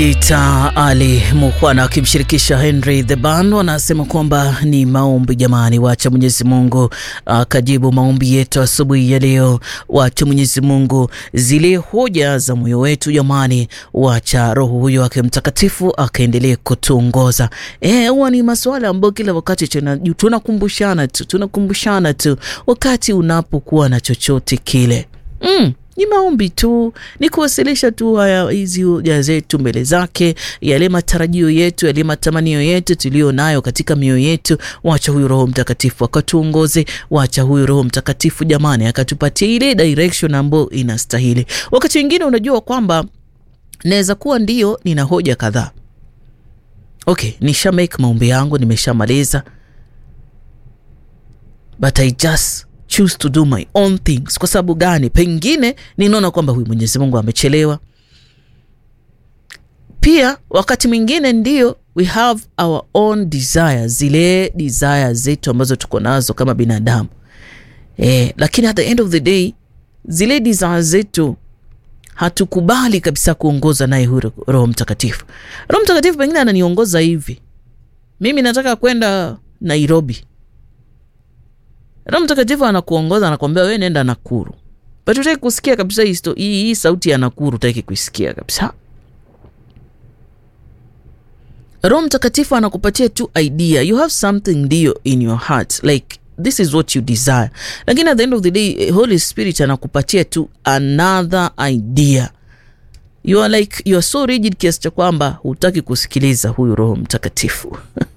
Ita Ali Mukwana akimshirikisha Henry the Ban wanasema kwamba ni maombi jamani, wacha Mwenyezi Mungu akajibu maombi yetu asubuhi ya leo. Wacha Mwenyezi Mungu zile hoja za moyo wetu jamani, wacha Roho huyo wake Mtakatifu akaendelee kutuongoza. Eh, huwa ni masuala ambayo kila wakati tunakumbushana tu tunakumbushana tu wakati unapokuwa na chochote kile mm. Ni maombi tu, ni kuwasilisha tu haya hizi hoja zetu mbele zake, yale matarajio yetu, yale matamanio yetu tuliyo nayo katika mioyo yetu. Wacha huyu Roho Mtakatifu akatuongoze, wacha huyu Roho Mtakatifu jamani akatupatia ile direction ambayo inastahili. Wakati wengine unajua kwamba naweza kuwa ndio nina hoja kadhaa, okay, nisha make maombi yangu, nimeshamaliza but I just choose to do my own things. Kwa sababu gani? Pengine ninaona kwamba huyu Mwenyezi Mungu amechelewa. Pia wakati mwingine ndio we have our own desires, zile desires zetu ambazo tuko nazo kama binadamu eh, lakini at the end of the day zile desires zetu hatukubali kabisa kuongoza naye huyu Roho Mtakatifu. Roho Mtakatifu pengine ananiongoza hivi, mimi nataka kwenda Nairobi Roho Mtakatifu anakuongoza anakuambia wewe nenda Nakuru, but utaki kusikia kabisa hii, hii, hii sauti ya Nakuru utaki kuisikia kabisa. Roho Mtakatifu anakupatia tu idea, you have something ndio in your heart like this is what you desire, lakini at the end of the day Holy Spirit anakupatia tu another idea. You are like you are so rigid kiasi cha kwamba hutaki kusikiliza huyu Roho Mtakatifu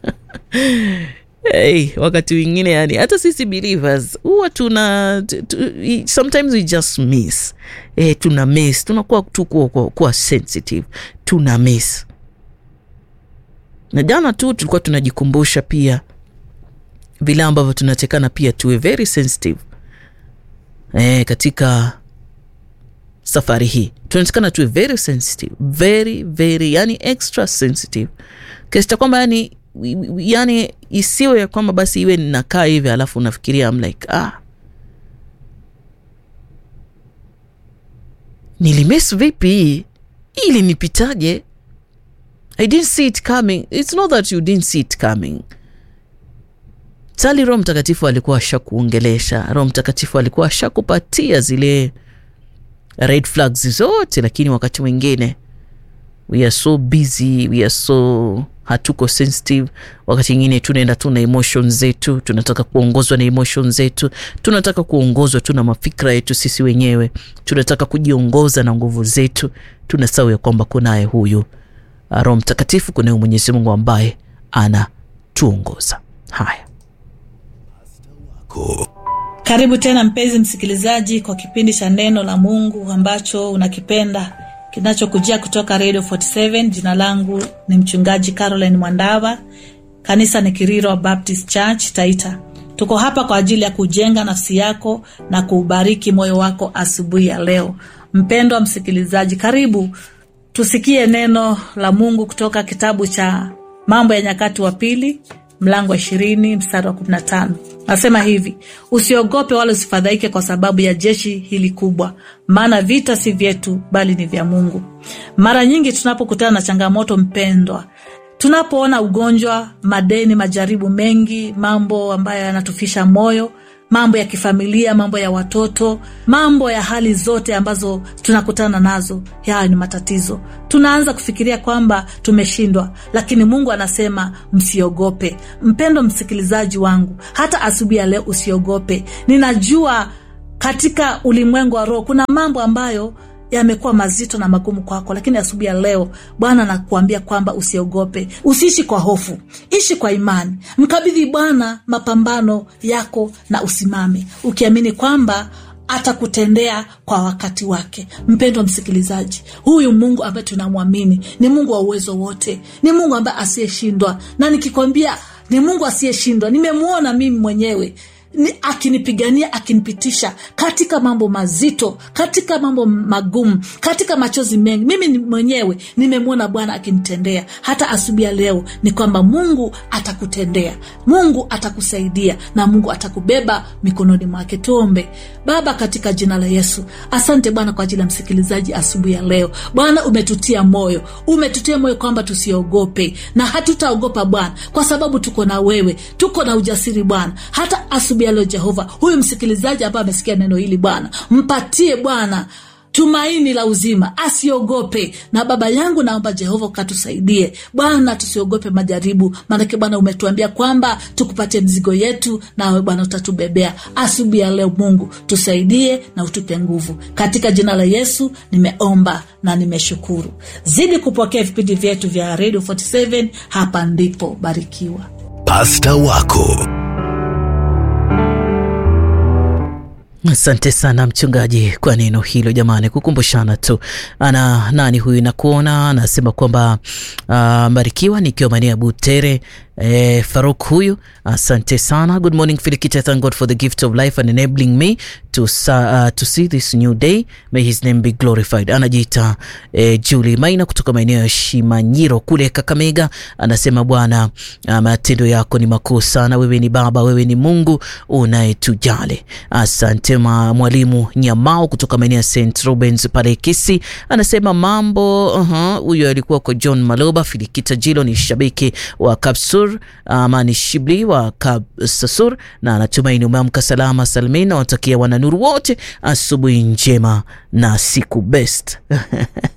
Hey, wakati wengine yani hata sisi believers huwa tuna sometimes we just miss eh, tuna miss tunakuwa tu kuwa, kuwa sensitive tuna miss. Na jana tu tulikuwa tunajikumbusha pia vile ambavyo tunatekana pia tuwe very sensitive eh, katika safari hii tunatekana tuwe very sensitive very very yani extra sensitive kiasi cha kwamba yani yani isiwe ya kwamba basi iwe ninakaa hivi alafu unafikiria I'm like ah, nilimis vipi hii ili nipitaje? I didn't see it coming. It's not that you didn't see it coming. Tali Roho Mtakatifu alikuwa ashakuongelesha, Roho Mtakatifu alikuwa ashakupatia zile red flags zote, lakini wakati mwingine we are so busy, we are so hatuko sensitive. Wakati mwingine tunaenda tu na emotion zetu, tunataka kuongozwa na emotion zetu, tunataka kuongozwa tu na mafikra yetu sisi wenyewe, tunataka kujiongoza na nguvu zetu. Tunasahau ya kwamba kunaye huyu Roho Mtakatifu, kunaye Mwenyezi Mungu ambaye anatuongoza. Haya, karibu tena mpenzi msikilizaji, kwa kipindi cha neno la Mungu ambacho unakipenda kinachokujia kutoka Radio 47. Jina langu ni mchungaji Caroline Mwandava, kanisa ni Kiriro Baptist Church Taita. Tuko hapa kwa ajili ya kujenga nafsi yako na kuubariki moyo wako asubuhi ya leo. Mpendwa msikilizaji, karibu tusikie neno la Mungu kutoka kitabu cha Mambo ya Nyakati wa Pili mlango wa ishirini mstari wa kumi na tano. Nasema hivi: usiogope wala usifadhaike kwa sababu ya jeshi hili kubwa, maana vita si vyetu, bali ni vya Mungu. Mara nyingi tunapokutana na changamoto, mpendwa, tunapoona ugonjwa, madeni, majaribu mengi, mambo ambayo yanatufisha moyo mambo ya kifamilia, mambo ya watoto, mambo ya hali zote ambazo tunakutana nazo, haya ni matatizo. Tunaanza kufikiria kwamba tumeshindwa, lakini Mungu anasema msiogope. Mpendo msikilizaji wangu, hata asubuhi ya leo usiogope. Ninajua katika ulimwengu wa roho kuna mambo ambayo yamekuwa mazito na magumu kwako, lakini asubuhi ya leo Bwana anakuambia kwamba usiogope, usiishi kwa hofu, ishi kwa imani, mkabidhi Bwana mapambano yako na usimame ukiamini kwamba atakutendea kwa wakati wake. Mpendwa msikilizaji, huyu Mungu ambaye tunamwamini ni Mungu wa uwezo wote, ni Mungu ambaye asiyeshindwa, na nikikwambia ni Mungu asiyeshindwa, nimemwona mimi mwenyewe ni akinipigania akinipitisha katika mambo mazito katika mambo magumu katika machozi mengi mimi ni mwenyewe nimemwona bwana akinitendea hata asubuhi ya leo ni kwamba mungu atakutendea mungu atakusaidia na mungu atakubeba mikononi mwake tuombe baba katika jina la yesu asante bwana kwa ajili ya msikilizaji asubuhi ya leo bwana umetutia moyo umetutia moyo kwamba tusiogope na hatutaogopa bwana kwa sababu tuko na wewe tuko na ujasiri bwana hata asubuhi ya leo jehova huyu msikilizaji ambaye amesikia neno hili bwana mpatie bwana tumaini la uzima asiogope na baba yangu naomba jehova ukatusaidie bwana tusiogope majaribu maanake bwana umetuambia kwamba tukupatie mzigo yetu nawe bwana utatubebea asubuhi ya leo mungu tusaidie na utupe nguvu katika jina la yesu nimeomba na nimeshukuru zidi kupokea vipindi vyetu vya radio 47 hapa ndipo barikiwa pasta wako Asante sana mchungaji kwa neno hilo jamani, kukumbushana tu. Ana nani huyu nakuona anasema kwamba uh, mbarikiwa nikiwa maeneo ya Butere. Eh, Faruk huyu asante sana. Good morning Filikita, thank God for the gift of life and enabling me to, uh, to see this new day. May his name be glorified. Anajiita eh, Julie Maina kutoka maeneo ya Shimanyiro kule Kakamega, anasema Bwana, uh, matendo yako ni makuu sana. Wewe ni Baba, wewe ni Mungu unayetujali. Asante ma mwalimu Nyamao kutoka maeneo ya St Rubens pale Kisi, anasema mambo huyo. Uh-huh, alikuwa kwa John Maloba. Filikita Jilo ni shabiki wa Kapsur ama ni Shibli wa Kapsasur, na anatumaini umeamka salama salmin. Nawatakia wananuru wote asubuhi njema na siku best